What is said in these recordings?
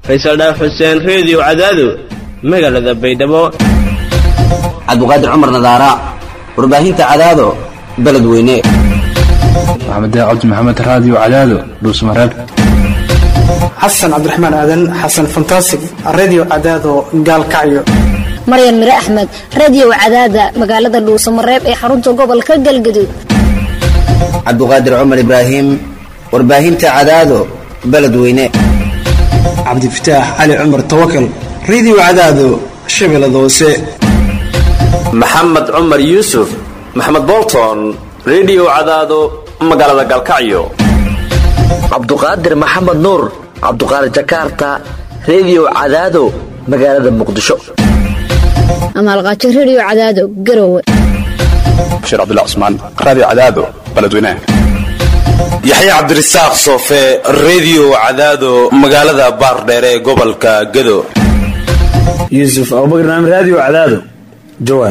faysal dhaaf xuseen reediyo cadaado magaalada baydhabo cabdiqaadir cumar nadaara warbaahinta cadaado beledweyne maxamed cabdi maxamed raadiyo cadaado dhuusmareeb xasan cabdiraxmaan aadan xasan fantasig radio cadaado gaalkacyo maryan mire axmed radiyow cadaada magaalada dhuusamareeb ee xarunta gobolka galgaduud cabdiqaadir cumar ibraahim warbaahinta cadaado beledweyne cabdifataax cali cumar tawakal radio cadaado shabeellada hoose maxamed cumar yuusuf maxamed bolton rediyo cadaado magaalada galkacyo cabduqaadir maxamed nuur cabduqaadir jakarta rediyo cadaado magaalada muqdisho amaalqaajo rediyo cadaado garowe bashiir cabdullah cusmaan raadiyo cadaado beledweynaha yaxya cabdirasaaq soofe rediyo cadaado magaalada baardheere ee gobolka gado yuusuf abubakar naam raadiyo cadaado jawaar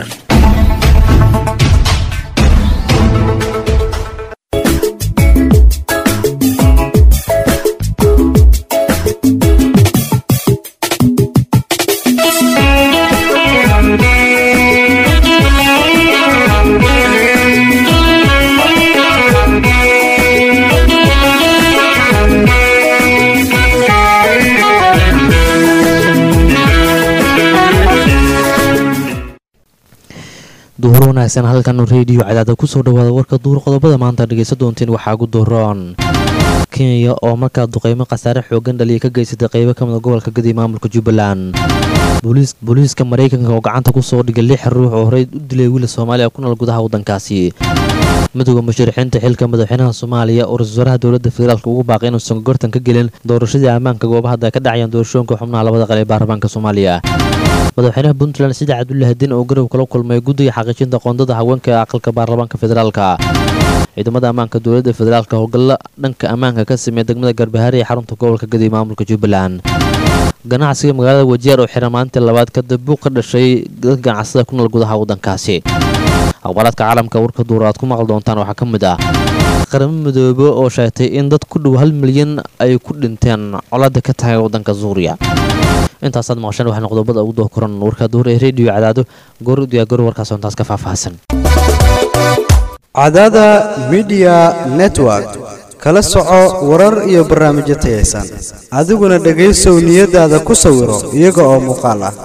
duhur wanaagsan halkan rediyo cadaada kusoo dhawaada warka duur qodobada maanta dhegeysa doonteen waxaa ugu duroon kenya oo markaa duqeymo khasaare xoogan dhaliya ka geysatay qeybo ka mida gobolka gadi maamulka jubbaland booliiska maraykanka oo gacanta kusoo dhigay lix ruux oo horey u dilay wiila soomaaliya ku nool gudaha waddankaasi midooda musharaxiinta xilka madaxweynaha soomaaliya oo ra-isul wasaaraha dowladda federaalk ugu baaqay inuusan gortan ka gelin doorashadii ammaanka goobaha hadda ka dhacayaan doorashooyinka xubnaha labada qal ee baarlamaanka soomaaliya madaxweynaha puntland sida cabdulla hadin oo garow kala kulmay guddiga xaqiijinta qoondada haweenka ee aqalka baarlamaanka federaalka ciidamada ammaanka dowladda federaalk howlgalla dhanka ammaanka ka sameeya degmada garbahaare ee xarunta gobolka gadi maamulka jubbaland ganacsiga magaalada wajiyaar oo xiran maalintii labaad kadib buuq ka dhashay dadka ganacsada ku nool gudaha waddankaasi akhbaaraadka caalamka warka duur aad ku maqli doontaan waxaa ka mid ah qaramo midoobe oo sheegtay in dad ku dhow hal milyan ay ku dhinteen colada ka tahay waddanka suuriya intaasaad maqasheen waxaana qodobada ugu doo koran warka duur ee rediyo cadaado goor u diyaagaro warkaas intaas ka faahfaahsan cadaada midiya network kala soco warar iyo barnaamijyo tayaysan adiguna dhegaysow niyadaada ku sawiro iyaga oo muuqaal ah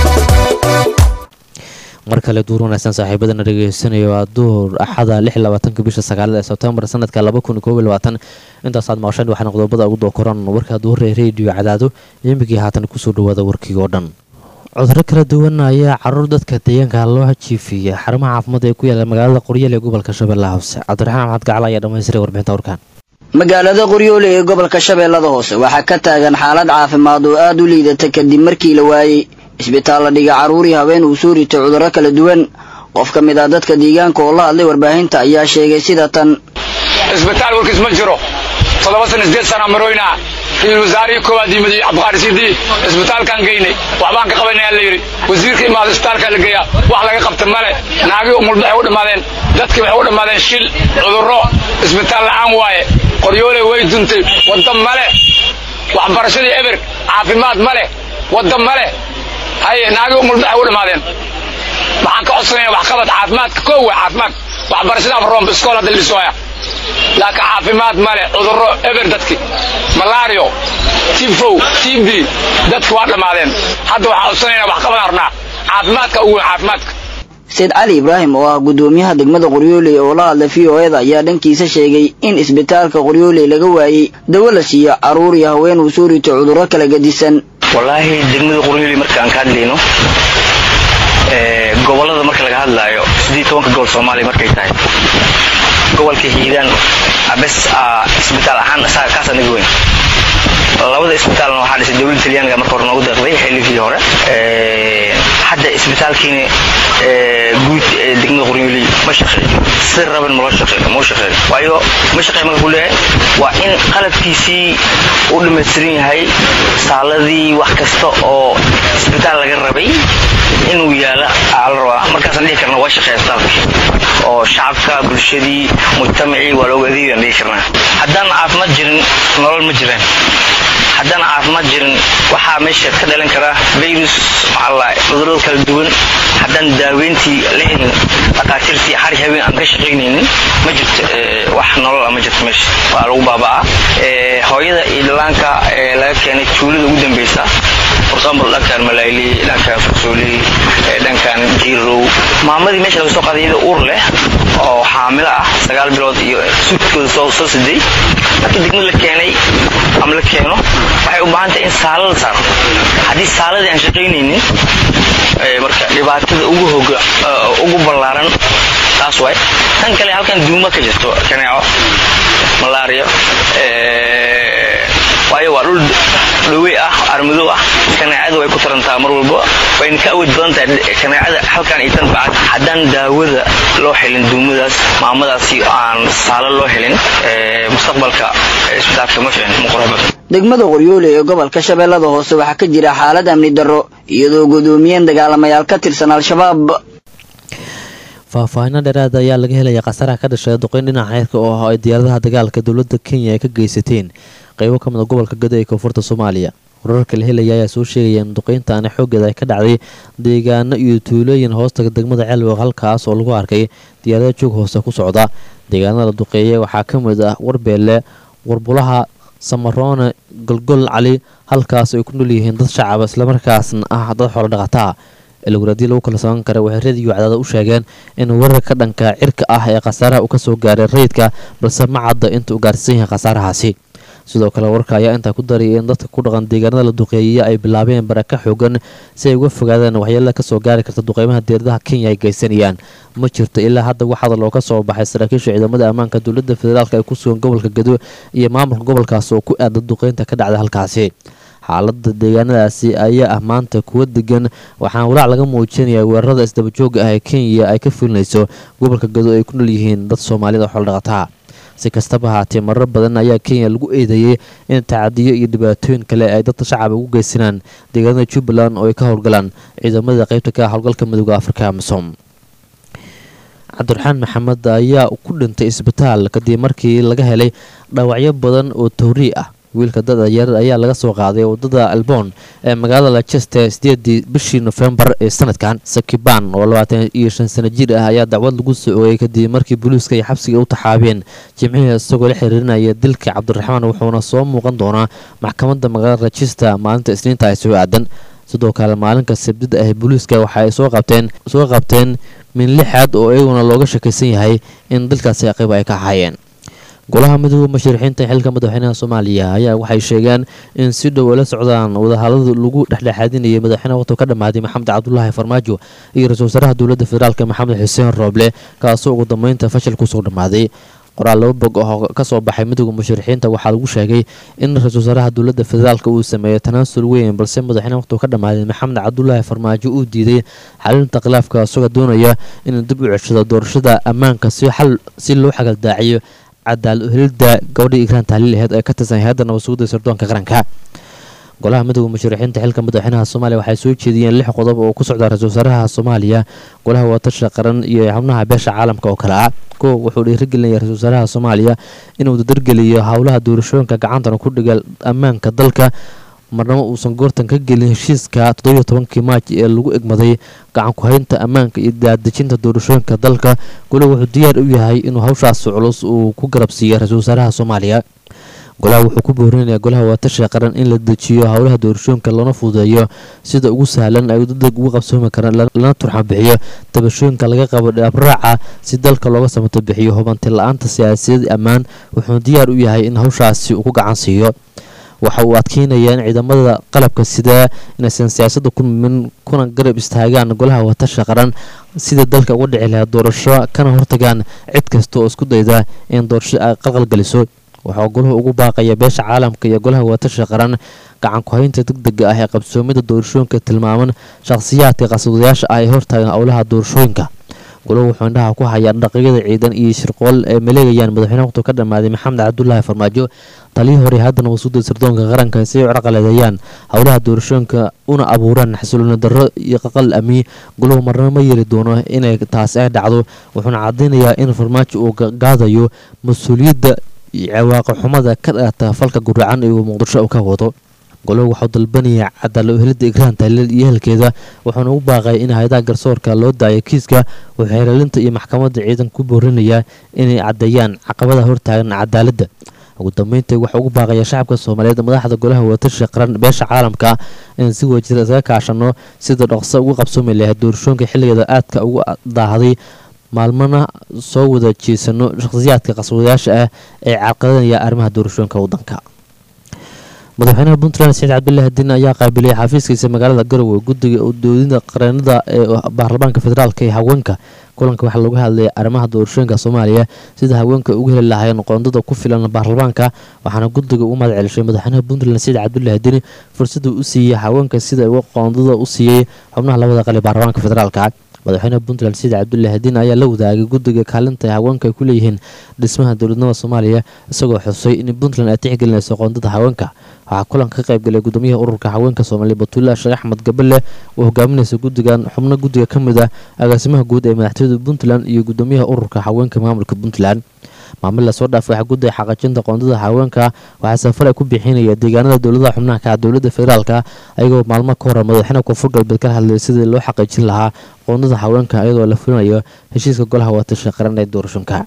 mar kale duur wanaagsan saaxiibadana dhegeysanaya waa duur axada lix labaatanka bisha sagaalada ee sebtembar sanadka laba kun koob iyo labaatan intaasaad maqasheen waxaana qodobada ugu doo koran warka duuree rediyo cadaado imigii haatan kusoo dhawaada warkii oo dhan cuduro kala duwan ayaa caruur dadka deegaanka loo jiifiyay xarumaha caafimaad ee ku yaala magaalada qoryaal ee gobolka shabeellaha hoose cabdiraxmaan maxmed gacal ayaa dhamaystiray warbixinta warkaan magaalada qoryoole ee gobolka shabeellada hoose waxaa ka taagan xaalad caafimaad oo aad u liidata kadib markii la waayey isbitaal la dhiga carruurii haween uu soo ritay cudurro kala duwan qof ka mid ah dadka deegaanka oo la hadlay warbaahinta ayaa sheegay sida tan isbitaal warkiis ma jiro toddoba sana sideed sana maroynaa ra-iisul wasaarihii koowaad yimid iyo cabdiqaari sidii isbitaalkaan geynay waxbaan ka qabanaya la yidhi wasiirka imaada isbitaalkaa la geeyaa wax laga qabta male naagii umulbaxay u dhammaadeen dadkii waxay u dhammaadeen shil cudurro isbitaal la'aan waaye qoryoole way duntay wadda male waxbarashadii eber caafimaad male wadda male haye naagii umulbaxay u dhammaadeen waxaan ka codsanaya waxqabad caafimaadka koo waa caafimaad waxbarashada afroomba iskool hadda lisooya laakiin caafimaad male cudurro eber dadki malaario tifow tb dadki waa dhammaadeen hadda waxaan codsanayna waxqabad arnaa caafimaadka ugu weyn caafimaadka sayd cali ibraahim oo ah gudoomiyaha degmada qoryooley oo la hadlay v o eda ayaa dhankiisa sheegay in isbitaalka qoryooley laga waayey dawo la siiyo carruur iyo haween uu soo rito cudurro kala gedisan wallaahi degmada qoryooley marka aan ka hadlayno gobollada marka laga hadlaayo sidii tobanka gobol soomaaliya markay tahay gobolka hiiraan bes isbitaal ahaan isaga kaasa naga weyn labada isbitaalna waxaa dhisay dowladda talyaaniga marka hore noogu deeqday xilligii hore hadda isbitaalkiina guud ee degmada qoryooley ma shaqeeyo si raban maloo shaqeeyo mau shaqeeyo waayo ma shaqeeyo marka ku leeyahay waa in qalabkiisii u dhammaystiran yahay saaladii wax kasta oo isbitaal laga rabay inuu yaala aa la rabaa markaasaan dhihi karna waa shaqeeya isbitaalka oo shacabka bulshadii mujtamacii waa looga adeegayaan dhihi karnaa haddaan caafimaad jirin nolol ma jiraan haddaan caafimaad jirin waxaa meesha ka dhalan kara virus maxaa cudurada kala duwan haddaan daaweyntii la helin dhakhaatiirtii hari habeen aan ka shaqaynaynin ma jirto wax nolola ma jirto meesha waa lagu baaba'aa hooyada iyo dhalaanka laga keenay tuulada ugu dambeysa for example dhankan malayli dhankan farsooli dhankan jiirow maamadii meesha laga soo qaaday iyada uur leh oo xaamilo ah sagaal bilood iyo suudkooda soo soo siday markii degmada la keenay ama la keeno waxay u baahan tahay in saala la saaro haddii saaladii aan shaqaynaynin marka dhibaatada ugu hoga ugu ballaaran taas waay tan kale halkan duuma ka jirto kaneeco malaria waayo waa dhul dhowey ah armadow ah kaneecada way ku tarantaa mar walba wayna ka awood badan tahay kaneecada halkan iyo tan bacad haddaan daawada loo helin duumadaas maamadaasi aan saalo loo helin mustaqbalka isbitaalka ma fiicin ma qurux badan degmada qoryoole ee gobolka shabeellada hoose waxaa ka jira xaalad amni darro iyadoo gudoomiyeen dagaalamayaal ka tirsan al-shabaab faahfaahino dheeraad ayaa laga helaya khasaraha ka dhashay duqeyn dhinaca xeerka oo ah ay diyaaradaha dagaalka dowladda kenya ay ka geysateen qeybo ka mid a gobolka gado ee koonfurta soomaaliya wararka la helaya ayaa soo sheegaya in duqeyntaani xooggeeda ay ka dhacday deegaano iyo tuulooyin hoostaga degmada ceelwaq halkaas oo lagu arkay diyaarada joog hoose ku socda deegaanada la duqeeyay waxaa ka mid ah warbeelle warbulaha samaroone golgol cali halkaas ay ku nool yihiin dad shacaba islamarkaasna ah dad xoolo dhaqataa ilowradii lagu kala sogan kara waxay radiyo cadaada u sheegeen in wararka dhanka cirka ah ee khasaaraha uu kasoo gaaray rayidka balse ma cadda inta uu gaarsiisan yahay khasaarahaasi sidoo kale wararka ayaa intaa ku daraya in dadka ku dhaqan deegaanada la duqeeyay ay bilaabeen baraka xoogan si ay uga fogaadaan waxyeelada kasoo gaari karta duqeymaha diiradaha kenya ay geysanayaan ma jirto ilaa hadda wax hadal oo ka soo baxay saraakiisha ciidamada ammaanka dowladda federaalk ee ku sugan gobolka gado iyo maamulka gobolkaas oo ku aada duqeynta ka dhacda halkaasi xaalada deegaanadaasi ayaa ah maanta kuwa degan waxaana walaac laga muujinaya weerarada isdabajooga ah ee kenya ay ka fulinayso gobolka gado ay ku nool yihiin dad soomaalida xoldhaqataa si kastaba haatee marar badan ayaa kenya lagu eedeeyey in tacadiyo iyo dhibaatooyin kale ay dadka shacaba ugu geysanaan deegaanada jubbaland oo ay ka howlgalaan ciidamada qaybta ka howlgalka midooda afrika amisom cabdiraxmaan maxamed ayaa ku dhintay isbitaal kadib markii laga helay dhaawacyo badan oo towrii ah wiilka dada yar ayaa laga soo qaaday wadada albon ee magaalada lachester sideedii bishii nofembar ee sanadkan sakiban oo labaatan iyo shan sano jir ah ayaa dacwad lagu soo oogay kadib markii booliiska ay xabsiga u taxaabeen jimcihii isagoo la xiriirinaya dilka cabdiraxmaan wuxuuna soo muuqan doonaa maxkamadda magaalada lachester maalinta isniinta ay soo aadan sidoo kale maalinka sabdida ah booliiska waxa ay soo qabteen soo qabteen min lixaad oo iyaguna looga shakaysan yahay in dalkaasi qayb ay ka ahaayeen golaha midooda musharixiinta xilka madaxweynaha soomaaliya ayaa waxay sheegeen in si dhow ay la socdaan wadahadalada lagu dhexdhexaadinayay madaxweynaha waqti ka dhammaaday maxamed cabdulaahi farmaajo iyo ra-isul wasaaraha dowladda federaalk maxamed xuseen rooble kaasoo ugu dambeynta fashil kusoo dhammaaday qoraal laba bog oo ka soo baxay midooda musharixiinta waxaa lagu sheegay in ra-isul wasaaraha dowladda federaalk uu sameeyo tanaasul weyn balse madaxweynaha waqti ka dhammaaday maxamed cabdulaahi farmaajo uu diiday xalinta khilaafka isagoo doonaya inuu dib u ceshado doorashada ammaanka si xal si loo xagaldaaciyo cadaal uhelida gabadhii igraan tahliil aheyd ee ka tirsan hay-adda nabadsuguda sirdoonka qaranka golaha midooda musharixiinta xilka madaxweynaha soomaaliya waxay soo jeediyeen lix qodob oo ku socda ra-isul wasaaraha soomaaliya golaha watasha qaran iyo xubnaha beesha caalamka oo kale ah kow wuxuu dhiirigelinaya ra-isul wasaaraha soomaaliya inuu dadargeliyo howlaha doorashooyinka gacantana ku dhiga ammaanka dalka marnamo uusan goortan ka gelin heshiiska toddobiyo tobankii maaj ee lagu egmaday gacan ku-haynta ammaanka iyo daadejinta doorashooyinka dalka golaha wuxuu diyaar u yahay inuu hawshaas culus uu ku garabsiiyo ra-isul wasaaraha soomaaliya golaha wuxuu ku boorinayaa golaha waatasha qaran in la dejiyo howlaha doorashooyinka loona fududeeyo sida ugu sahlan ay dadeg uga qabsoomi karaan lana turxan bixiyo tabashooyinka laga qabo dhabraaca si dalka looga samato bixiyo hubanti la-aanta siyaasiyad ammaan wuxuu diyaar u yahay in hawshaasi uu ku gacan siiyo waxa uu adkeynayaa in ciidamada qalabka sidaa inaysan siyaasadda ku mimin kuna garab istaagaan golaha watasha qaran sida dalka uga dhici lahaa doorasho kana hortagaan cid kasta oo isku dayda in doorasho ay qalqalgeliso waxaa goluhu ugu baaqaya beesha caalamka iyo golaha watasha qaran gacan ku-haynta deg dega ah ee qabsoomida doorashooyinka tilmaaman shakhsiyaadka qaswadayaasha ah ee hortaagan howlaha doorashooyinka goluhu wuxuu indhaha ku hayaa dhaqyada ciidan iyo shirqool ay maleegayaan madaxweyne waqti ka dhammaaday maxamed cabdulaahi farmaajo taliyii hore haddana wasuuda sirdoonka qaranka si ay u carqaladeeyaan howlaha doorashooyinka una abuuraan xasilooni darro iyo qaqal amni goluhu marna ma yeeli doono inay taasi ay dhacdo wuxuuna cadaynayaa in farmaajo uu gaadayo mas-uuliyadda iyo cawaaqi xumada ka dhalata falka guracan iyo muqdisho uu ka wado goluhu waxau dalbanaya cadaalo helidda igraan tahlil iyo ehelkeeda wuxuuna u baaqay in hay-adaha garsoorka loo daayo kiiska wuxuu xeelaalinta iyo maxkamadda ciidan ku boorinayaa inay caddeeyaan caqabada hortaagan cadaaladda ugu dambeyntii waxaa ugu baaqaya shacabka soomaaliyeed madaxda golaha wadatasha qaran beesha caalamka inaan si wajir isaga kaashano sida dhaqso ugu qabsoomi lahayd doorashooyinka xilligeeda aadka ugu daahday maalmana soo wada jeesano shakhsiyaadka qaswadayaasha ah ee carqadanaya arrimaha doorashooyinka waddanka madaxweynaha puntland saciid cabdulaahi diin ayaa qaabilay xafiiskiisa magaalada garowe guddiga doodida qareenada ee baarlamaanka federaalk ee haweenka kulanka waxaa lagu hadlayay arrimaha doorashooyinka soomaaliya sida haweenka ugu heli lahaayeen qoondada ku filan baarlamaanka waxaana guddiga ugu mahad celishay madaxweynaha puntland saciid cabdulaahi diin fursadda u siiyey haweenka sida uga qoondada u siiyey xubnaha labada qali baarlamaanka federaalka madaxweynaha puntland saciid cabdulaahi diin ayaa la wadaagay guddiga kaalinta haweenka ay ku leeyihiin dhismaha dowladnimada soomaaliya isagoo xusay in puntland ay tixgelinayso qoondada haweenka waxaa kulanka ka qaybgalay gudoomiyaha ururka haweenka soomaaliya batuula sheekh axmed gabale oo hogaaminaysa guddigan xubno guddiga ka mid ah agaasimaha guud ee madaxtooyada puntland iyo gudoomiyaha ururka haweenka maamulka puntland maamil lasoo dhaafay waxaa guddiga xaqajinta qoondada haweenka waxaa safar ay ku bixinaya deegaanada dowladaha xubnaha ka ah dowladda federaalka ayagoo maalmo ka hor madaxweynaha koonfur galbeed ka hadlayay sidii loo xaqiijin lahaa qoondada haweenka iyadoo la fulinayo heshiiska golaha watasha qaran ee doorashonka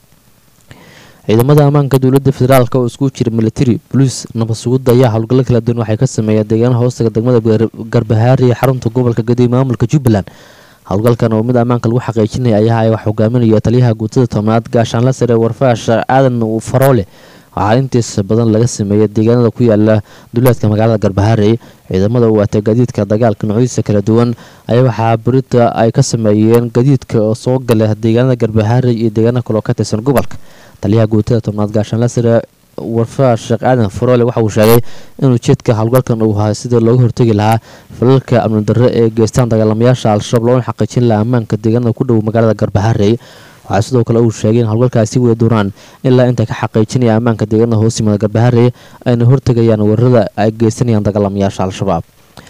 ciidamada ammaanka dowladda federaalk oo isku jira military boliis nabad sugudda ayaa howlgallo kala duwan waxay ka sameeyeen deegaanaha hoostaga degmada garbahaari ee xarunta gobolka gadiib maamulka jubbaland howlgalkan oo mid ammaanka lagu xaqiijinaya ayaa ay wax hogaaminaya taliyaha guutada tobnaad gaashaanla sare warfaash aadan faroole waxaa intiisa badan laga sameeyay deegaanada ku yaala duleedka magaalada garbaharey ciidamada u waatay gadiidka dagaalka noocyadiisa kala duwan ayaa waxaa berita ay ka sameeyeen gadiidka oo soo gala deegaanada garbaharey iyo deegaana kaloo ka tirsan gobolka taliyaha guutada tobnaad gaashaanla sare warfaash sheekh aadan faroole waxa uu sheegay in ujeedka howlgalkan uu ahaa sidii looga hortegi lahaa falalka amni darre ee geystaan dagaalamayaasha al-shabaab loona xaqiijin lahaa ammaanka deegaanada ku dhow magaalada garbaharey waxaa sidoo kale uu sheegay in howlgalkaasi wada doonaan ilaa inta ka xaqiijinaya ammaanka deegaanada hoos yimada garbaharey ayna hortegayaan weerarada ay geysanayaan dagaalamayaasha al-shabaab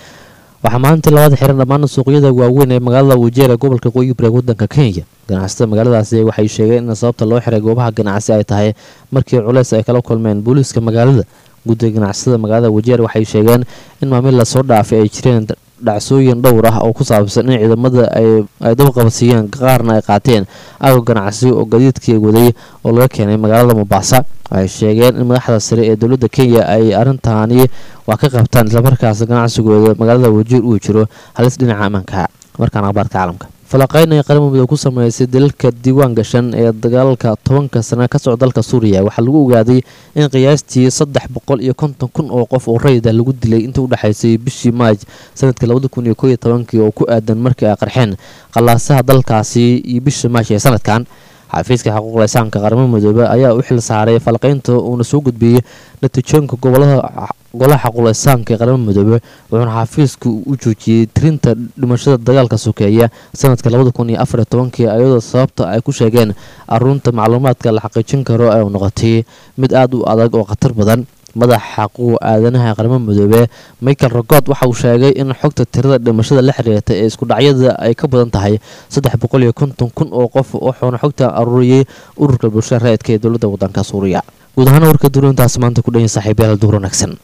waxaa maalintii labada xiran dhammaan suuqyada waaweyn ee magaalada wajeer ee gobolka qoyi bareeg wadanka kenya ganacsatada magaaladaasi waxay sheegeen in sababta loo xiray goobaha ganacsi ay tahay markii culeys ay kala kulmeen booliiska magaalada guddiga ganacsatada magaalada wajeer waxay sheegeen in maamil lasoo dhaafay ay jireen dhacsooyin dhowr ah oo ku saabsan in ciidamada ay dabaqabadsiiyeen qaarna ay qaateen agab ganacsi oo gadiidkii waday oo laga keenay magaalada mombasa waxay sheegeen in madaxda sare ee dowladda kenya ay arrintaani wax ka qabtaan islamarkaas ganacsigooda magaalada wajiir uu jiro halis dhinaca ammaanka markaan akhbaarka caalamka falaqayn ay qaran muddo ku sameysay dalalka diiwaan gashan ee dagaalka tobanka sane ka socda dalka suuriya waxaa lagu ogaaday in qiyaastii saddex boqol iyo konton kun oo qof oo rayida lagu dilay inta u dhexaysay bishii maaj sanadka labada kun iyo kooiyo tobankii oo ku aadan markii ay qarxeen qallaasaha dalkaasi iyo bisha maaj ee sanadkan xafiiska xuquuqda insaanka qaramada midoobe ayaa u xil saaray falqaynta uuna soo gudbiyey natiijooyinka gobolada golaha xuquuqda insaanka ee qaramada midoobe wuxuuna xafiisku u joojiyey tirinta dhimashada dagaalka sokeeya sanadka labada kun iyo afar iyo tobankii iyadoo sababta ay ku sheegeen aruunta macluumaadka la xaqiijin karo ay noqotay mid aada u adag oo khatar badan madaxa xaquuq aadanaha qaramada midoobe michael rogod waxa uu sheegay in xogta tirada dhimashada la xiriirta ee isku dhacyada ay ka badan tahay saddex boqol iyo konton kun oo qof wuxuuna xogta aruuriyey ururka bulshada raadka ee dowladda wadanka suuriya guud ahaan warka duurintaas maanta ku dhanyahay saaxiibayaal duur wanaagsan